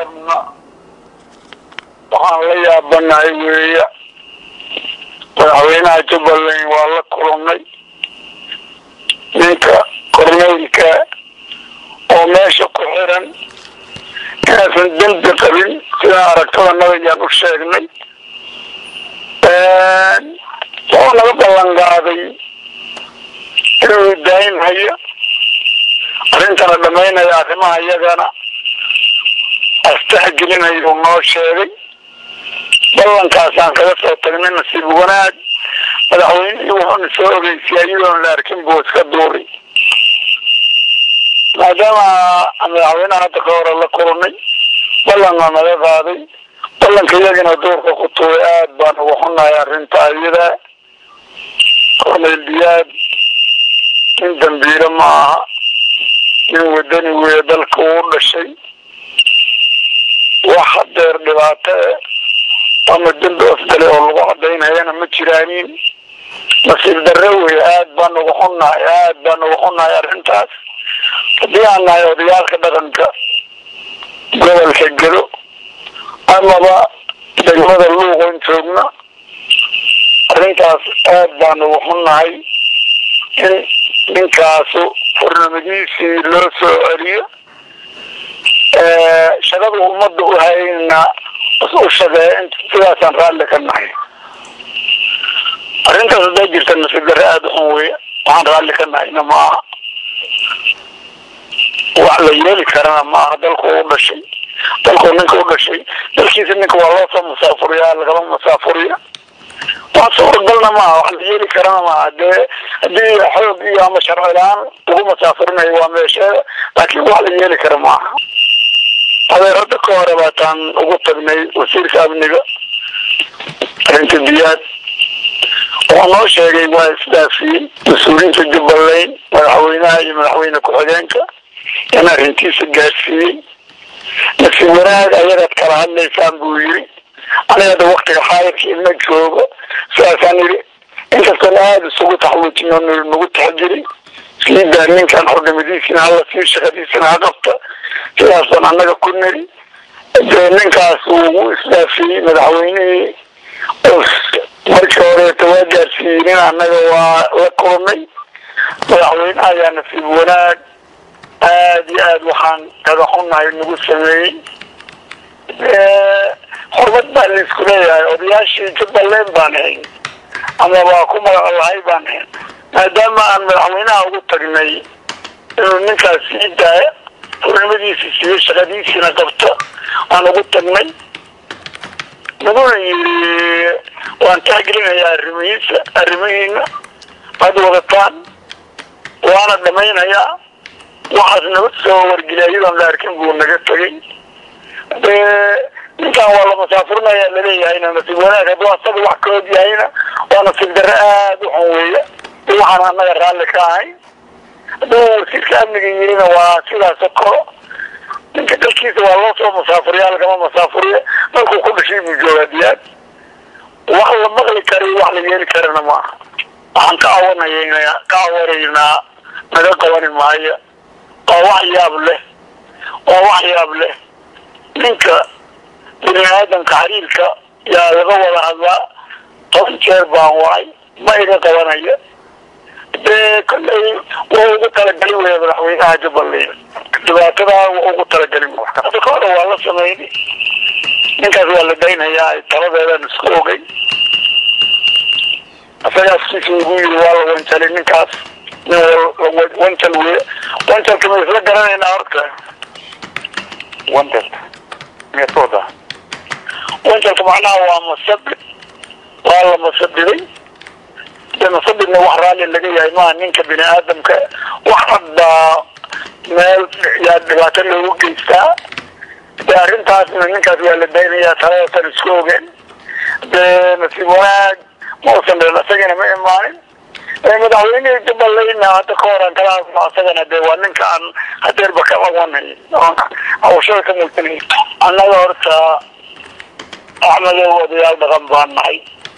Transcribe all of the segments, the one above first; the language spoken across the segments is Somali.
qabna waxaan la yaabanahay weeya madaxweynaha jubbaland waa la kulannay ninka korneylka oo meesha ku xiran inaysan dembi qabin sidaan aragtada nabiyaan u sheegnay wuxuu naga ballan qaaday inuu daayinhayo arrintana dhamaynaya arrimaha iyagana astaxgelinayuu noo sheegay ballankaasaan kaga soo tagnay nasiib wanaag madaxweynihii wuxuuna soo ogeysiyay iyadoon la arkin buu iska duuray maadaama madaxweynaha hadda ka hore la kulannay ballanna naga qaaday ballanka iyagana duurka ku tuuray aad baan uga xunahay arrinta iyada korneyl diyaad nin dambiile ma aha nin wadani weeye dalka uu dhashay wax hadeer dhibaato e ama dembi ofdale oo lagu cadaynayana ma jiraanin nasiib darre wey aad baan uga xunnahay aad baan uga xunnahay arrintaas haddii aan nahay odayaalka dhaqanka gobolka gedo amaba degmada luuqon joogna arrintaas aad baan uga xunnahay in ninkaasu furnimadiisii loo soo celiyo shaqada ummadda u hayna u shaqeeya sidaasaan raalli ka nahay arrintaas hadday jirta nasiib darre aada u xun weya waxaan raalli ka nahayna maaha wax la yeeli karana maaha dalku u dhashay dalku ninka u dhashay dalkiisa ninka waa loo soo musaafuriyaa lagama musaafuriya wax suuragalna maaha wax la yeeli karana maaha dee haddii xoog iyo ama sharci la-aan lagu musaafurinayo waa meesheeda laakiin wax la yeeli kara maaha adeerada ka hore baataan ugu tagnay wasiirka amniga arrinta diyaad wuxuu noo sheegay waa isdaafiyey mas-uuliyiinta jubbaland madaxweynaha iyo madaxweyne ku-xigeenka in arrintiisa gaadsiiyey nasiib wanaag ayadaad kala hadlaysaan buu yiri anigada waktiga xaayirka ima joogo sidaasaan yidhi inkastoon aada isugu taxluujino nagu taxjiri iskiidaa ninkan xornimadiisina hala sii shaqadiisina ha qabta sidaasaan annaga ku niri dee ninkaas uu isdaafiyey madaxweynihii markii horeeta waa gaarsiiyenin annaga waa la kulnay madaxweyneha ayaa nasiib wanaag aada iyo aada waxaan kaga xunnahay nagu sameeyey xurmad baa laisku leeyahay odayaashii jubbaland baan ahayn ama waa ku magac lahay baan ahayn maadaama aan madaxweynaha ugu tagnay inuu ninkaas sii daaya xurnimadiisi siiyo shaqadiisiina qabto aan ugu tagnay naguna yiri waan taxgelinayaa arrimihiisa arrimihiina waad wadataan waana dhamaynayaa waxaas naga soo wargeliya iyadoon la arkin buu naga tegay ninkan waa la musaafurinaya laleeyahayna nasiib wanaag hadduu asaga wax ka og yahayna waa nasiib darre aada u xun weeye waxaan annaga raalli ka ahay hadduu wasiirka amniga yirina waa sidaas oo kalo ninka dalkiisa waa loo soo musaafuriya lagama musaafuriya dalkuu ku dhashay buu joogaa diyaad wax la maqli karayo wax la yeeli karana maaha waxaan ka awanaya ka awaraynaa naga qabani maayo waa wax yaab leh waa wax yaab leh ninka bini aadamka xiriirka yaa laga wada hadlaa toban jeer baan wacay ma iga qabanayo dee kollay waa ugu talagelin weya madaxweynaha jubbaland dhibaatadaa waa ugu talagelin hadda ka hore waa la sameynay ninkaas waa la daynayaa taladeedaan isku ogay isaga afkiisa igu yiri waa la wanjalay ninkaas nin wanjal wey wanjalka ma isla garanaynaa horta wanjalka miyaad ka wadaa wanjalka macnaha waa masabid waa la masabiday de masabidna wax raalli laga yahay maaha ninka bini aadamka wax cad baa meel yaa dhibaato loogu geystaa de arrintaasna ninkaas waa la daynayaa taladatan isku ogeen de nasiib wanaag ma usan dhin isagana ma imaanin madaxweynihii jubbalandna hadda ka horan kala hadlo asagana de waa ninka aan hadeerba ka qabanay hawshada ka muujinay annaga horta axmedow odayaal dhaqan baan nahay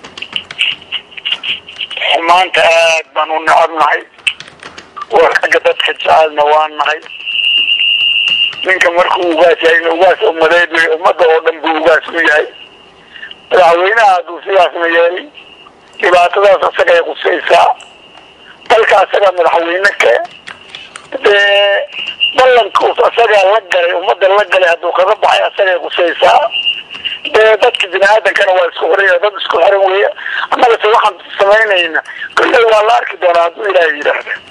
xumaanta aad baan u necab nahay oo xagga dadka jecelna waan nahay ninka markuu ugaas yahay ugaas umadeed wey ummadda oo dhan buu ugaas ku yahay madaxweynaha hadduu sidaasna yeelay dhibaatadaas asagay qusaysaa dalka asaga madaxweyne ke dee ballankuus asagaa la galay ummadda la galay hadduu kaga baxay asagay qusaysaa dee dadka bini aadankana waa isku xiran dad isku xiran weya annagase waxaan samaynayna kolley waa la arki doonaa hadduu ilaahay yidhaahda